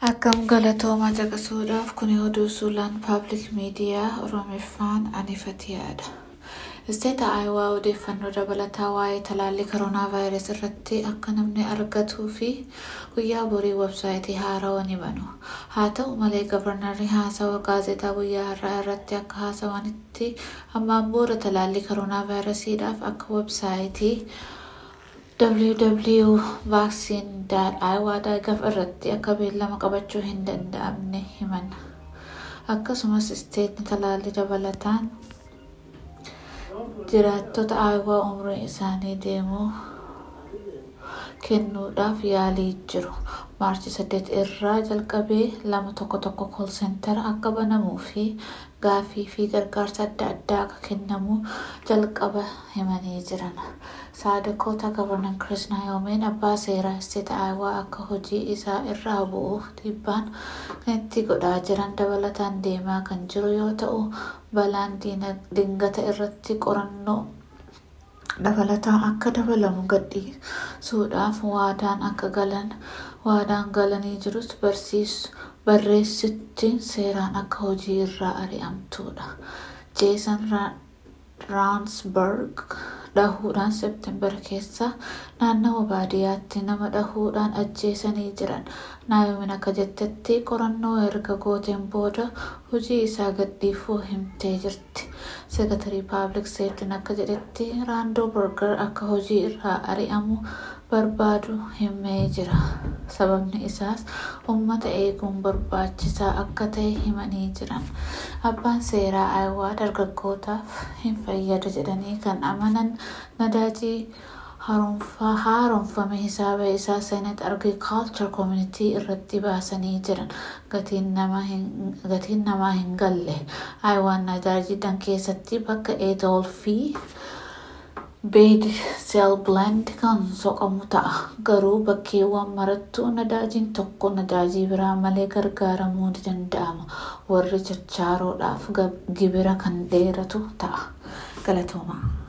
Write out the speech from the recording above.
Akkam galatoomaa caqasuudhaaf kuni oduu suulaan paabliik miidiyaa Oromiffaan anifatiyaadha. Isteeta Aayawaa odeeffannoo dabalataa waa'ee talaallii koronaa vaayirasii irratti akka namni argatuu fi guyyaa borii websaayitii haarawaa ni banu. Haa ta'u malee gavarnarri haasawa gaazexaa guyyaa har'aa irratti akka haasawanitti ammaan booda talaallii koronaa vaayirasiidhaaf akka websaayitii www.vaccine.iowa.gov irratti akka beellama qabachuu hin danda'amne himan. Akkasumas isteetni talaallii dabalataan jiraattota Aayawaa umriin isaanii deemuu kennuudhaaf yaalii jiru. Maarchi 8 irraa jalqabee lama tokko tokko kool seentara akka banamuu fi gaaffii fi gargaarsa adda addaa akka kennamu jalqaba himanii jiran. Saadakoota gavarnan Kiriis Naayoomeen abbaa seeraa isteeta Aayawaa akka hojii isaa irraa bu'u dhiibbaan itti godhaa jiran dabalataan deemaa kan jiru yoo ta'u balaan dingata irratti qorannoo dabalataa akka dabalamu gadhiisuudhaaf waadaan akka galan waadaan galanii jirus barreessittiin seeraan akka hojii irraa ari'amtuudha. Jeesan Raansberg dhahuudhaan seepteembara keessa naannawa baadiyyaatti nama dhahuudhaan ajjeesanii jiran. Naayoomiin akka jettetti qorannoo erga gooteen booda hojii isaa gadhiifuu himtee jirti. Seekatarii paabliik seeftiin akka jedhetti raandoo berger akka hojii irraa ari'amu barbaadu himee jira. Sababni isaas uummata eeguun barbaachisaa akka ta'e himanii jiran. Abbaan seeraa Aayawaa dargaggootaaf hin fayyadu jedhanii kan amanan nadaajii haaromfame hisaaba isaa seenet agriikaalchar koomunitii irratti baasanii jiran gatiin namaa hin galle. Aayawaan nadaajiidhaan keessatti bakka eetool fi beed seel blend kan soqamu ta'a. Garuu bakkeewwan marattuu nadaajiin tokko nadaajii biraa malee gargaaramuu ni danda'ama. Warri chachaaroodhaaf gibira kan dheeratu ta'a. Galatoomaa.